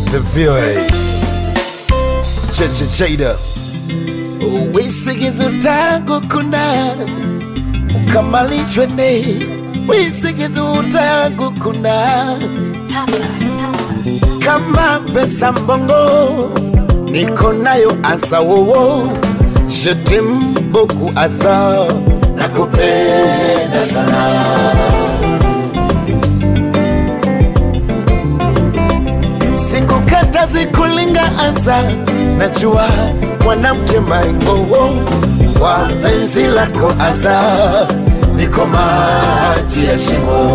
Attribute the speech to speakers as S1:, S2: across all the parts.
S1: The VOA Cheche Cheda wisigizo tangu kuna ukamalishwe ne wisigizo tangu kuna kama pesa mbongo niko nayo asa wowo jetem boku asa nakupenda sana sikukata zikulinga anza najua mwanamke maingowo wa penzi lako aza niko maji ya shingo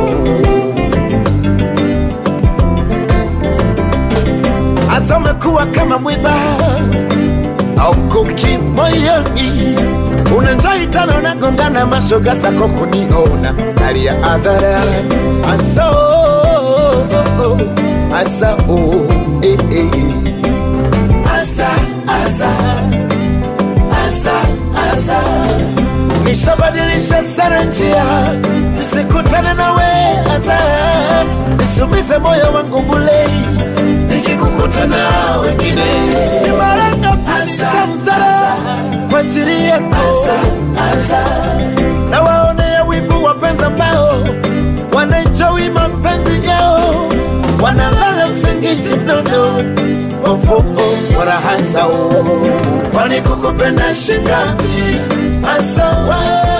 S1: asa umekuwa kama mwiba au mkuki moyoni unanjai tano nagongana mashoga zako kuniona nalia adharani asa oh, oh, oh, asa oh, eh, eh. asa asa asa asa nishabadilisha sana njia nisikutane nawe asa nisumize moyo wangu bulei nikikukuta na wengine nimaranga pisha mzara kwa ajili yako na waonea wivu wapenzi ambao wanaenjoi mapenzi yao wanalala usingizi mnono fofofo warahanzao kwani kukupenda shingapi asawa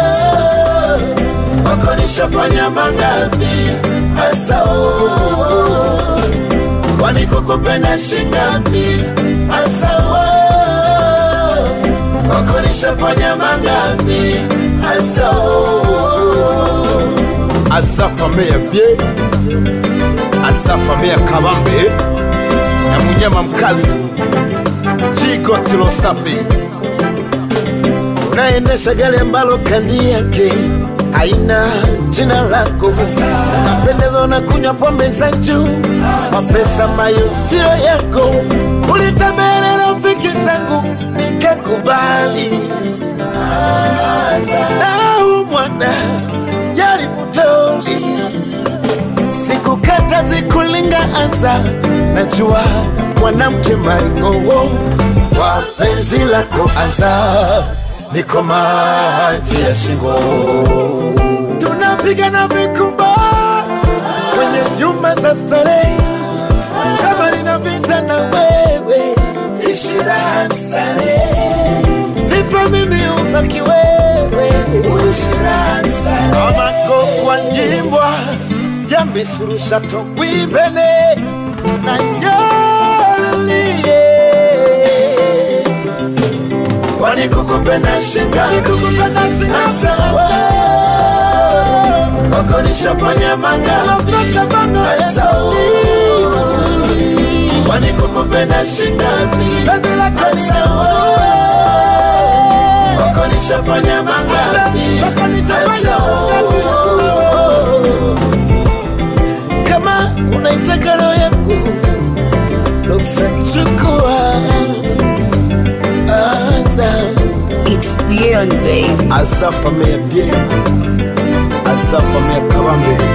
S1: wako nishafanya mangapi asao kwani kukupenda shingapi asawa wako nishafanya mangapi asao asafamea bie asafamea kabambe na munyama mkali jikotilo safi unaendesha gari ambalo kandi yake haina jina lako napendezwa na kunywa pombe za juu mapesa ambayo sio yako ulitembelea rafiki zangu nikakubali nau mwana yari mutoli sikukata zikulinga anza najua mwanamke maingowo kwa penzi lako anza niko maji ya shingo tunapigana vikumba kwenye nyumba za starehe kama nina vita na wewe ishira starehe nipe mimi ubaki wewe ishira starehe amako kwa nyimbwa jamisurusha togwimbene na nyolie kwani kukupenda shinga kukupenda shinga sawa wako nishafanya manga sawa kwani kukupenda shinga sawa wako nishafanya manga sawa kama unaitaka roho yangu ruksa chukua anza
S2: It's beyond, babe.
S1: asafamea bie asafamea kabambe